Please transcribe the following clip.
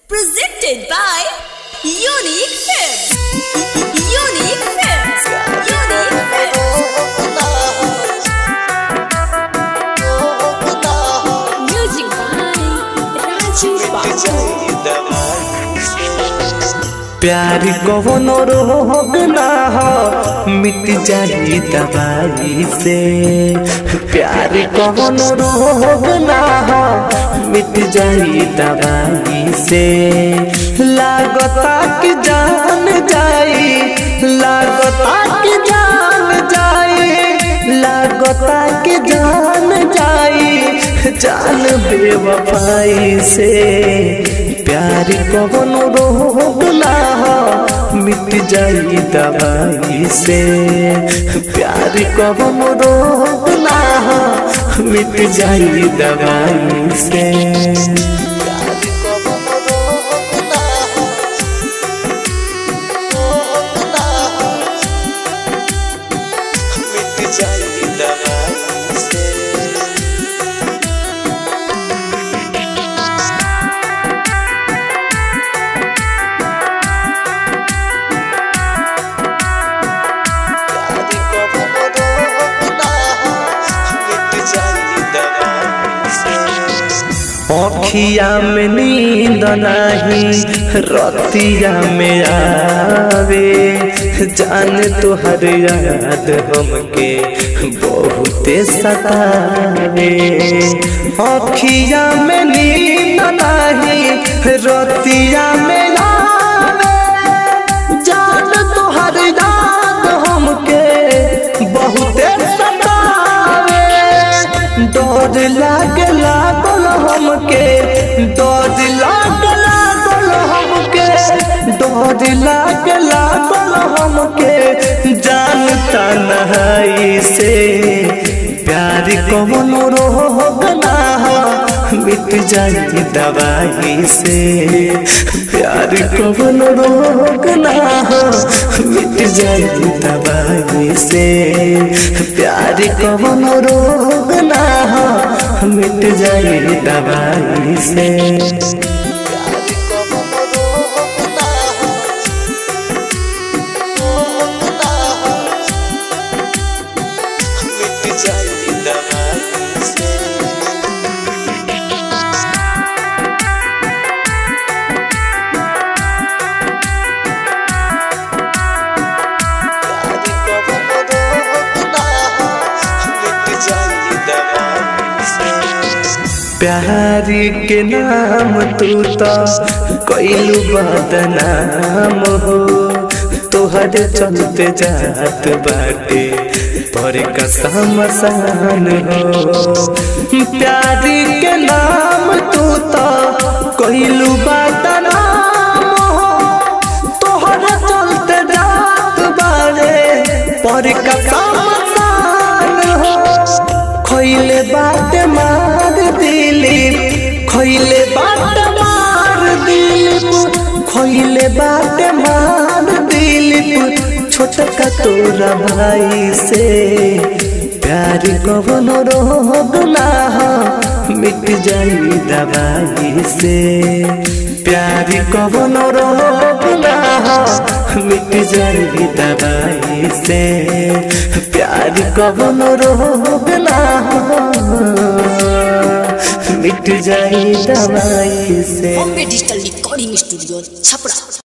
Presented by Unique Films. Unique Films. Unique Films. Music by Raju Babu. प्यार कवनो रोग ना हो मिट जाई दवाई से प्यार कवनो रोग ना हो मिट जाई दवाई से लागता कि जान जाई लागता कि जान जाई लागता कि जान जाई जान बेवफाई से प्यार कवनो रोग ना हो मिट जाई दवाई से प्यार कवनो रोग ना हो मिट जाई दवाई से प्यार कवनो रोग ना हो, रोग ना हो, मिट जाई दवाई से अखिया में नींद नहीं रतिया में आवे जान तुहर याद हमके बहुते सतावे अखिया में नींद नहीं रतिया में आवे जान तुहर याद हमके बहुते सतावे डर लाग लागल हमके डर लाग लागल हमके डर लाग लागल हमके जानता नहीं से प्यार कौन रोग ना हो मिट जाई दवाई से प्यार कौन रोग ना हो मिट जाई दवाई से प्यार कौन रोग ना हो मिट जाई दवाई से प्यार कौन रोग ना हो, रोग ना हो, मिट जाई दवाई से प्यार के नाम तू तो कैलू बदनाम हो तोहर चलते जात बाटे पर कसम सान हो प्यार के नाम तू तो कैलू बदनाम हो तोहर चलते जात बारे पर कसम सान हो खैले बात मार दिलीप खैले बात मार दिलीप खैले बात मार दिलीप छोटका तोरा भाई से प्यार कवन रोग ना हो मिट जाई दवाई से प्यार कवन रोग ना हो मिट जाई दवाई से प्यार कवन रोग ना हो मिट जाई दवाई से Bombay Digital Recording Studio, Chapra.